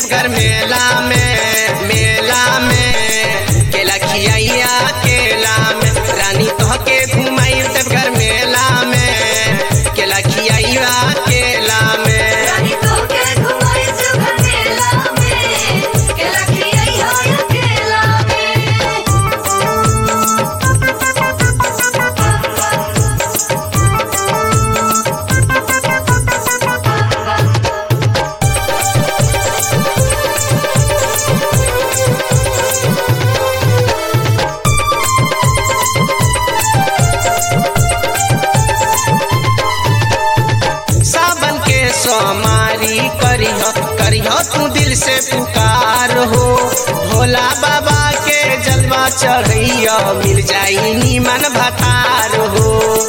देवघर मेला में मेला में केला खियाइया केला में रानी तोह के घुमाई देवघर मेला में केला खियाइया केला में रानी तोके घुमाई देवघर मेला में केला खियाई हो अकेला सावन के सोमारी करिह करिह तू दिल से पुकार हो भोला बाबा के जलवा चढ़ैया मिल जाई नीमन भतार हो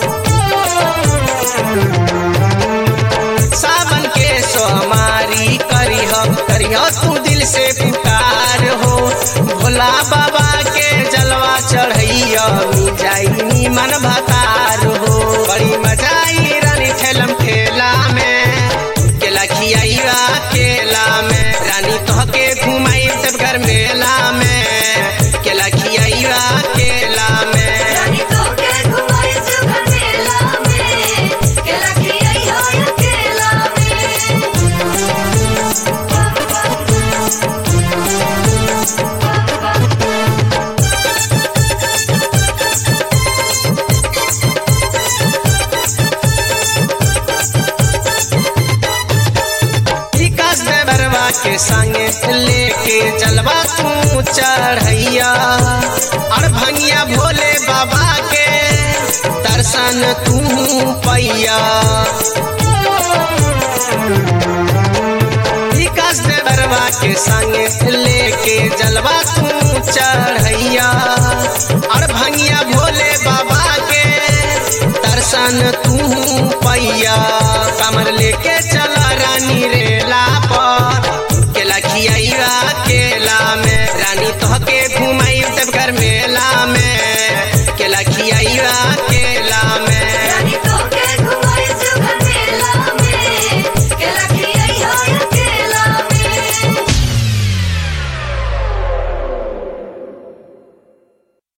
सावन के सोमारी करिह करिह तू दिल से पुकार हो भोला बाबा के जलवा चढ़ैया मिल जाई नीमन भतार हो बड़ी मजा आई रानी ठेलम ठेला में केला खियाइया केला में रानी तोह के घुमाई देवघर मेला में केला खियाइया केला में रानी तोके घुमाई देवघर मेला में केला खियाई हो अकेला विकास देवरवा के संगे लेके जलवा तू चढ़ैया और भंगिया भोले बाबा के दर्शन तू पैया विकास देवरवा के संगे लेके जलवा तू चढ़ैया और भंगिया भोले बाबा के दर्शन तू पैया